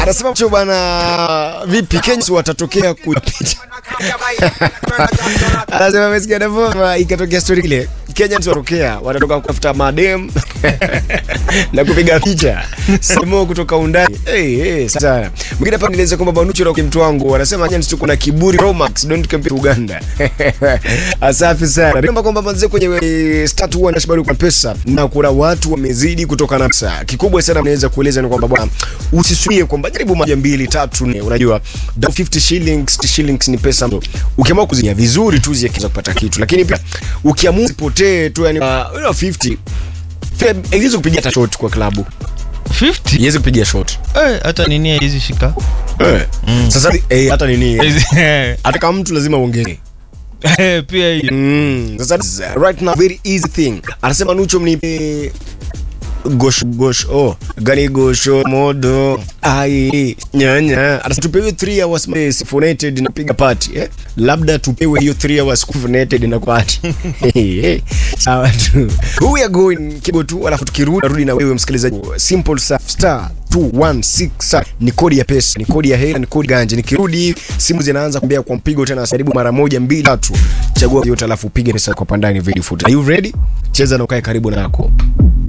Anasema cho bana, vipi Kenya si watatokea kupicha. Anasema amesikia Davova ikatokea story ile. Kenya si watokea watatoka kutafuta madem na kupiga picha. Simo kutoka undani. Hey, hey, sasa. Mwingine hapa nieleza kwamba Banucho na mtu wangu wanasema nyani tuko na kiburi Romax don't compare Uganda. Asafi sana. Remember kwamba manze kwenye eh, start huwa nashibari kwa pesa na kuna watu wamezidi kutoka na pesa. Kikubwa sana naweza kueleza ni kwamba bwana usisuie kwamba jaribu moja mbili tatu nne unajua the 50 shillings 50 shillings ni pesa mzo. Ukiamua kuzia vizuri tu zikiweza kupata kitu. Lakini pia ukiamua usipotee tu yani uh, you know, 50 Iliweza kupiga hata shot kwa klabu. 50 Iweze kupiga shot. eh, hata nini hizi shika Eh. Sasa eh, hata nini? Eh, Hata kama mtu lazima uongee. eh, pia hii Mm. Sasa uh, right now very easy thing. Anasema Nucho mnipe gosh gosh oh gani gosho modo ai nyanya anasema tupewe 3 hours space phonated na piga party eh labda tupewe hiyo 3 hours phonated na party sawa tu we are going kibo tu alafu tukirudi rudi na wewe msikilizaji simple stuff star 216 ni kodi ya pesa ni kodi ya hela ni kodi ganje nikirudi simu zinaanza kumbea kwa mpigo tena karibu mara moja mbili tatu chagua yote alafu upige pesa kwa pandani very foot are you ready cheza na ukae karibu nako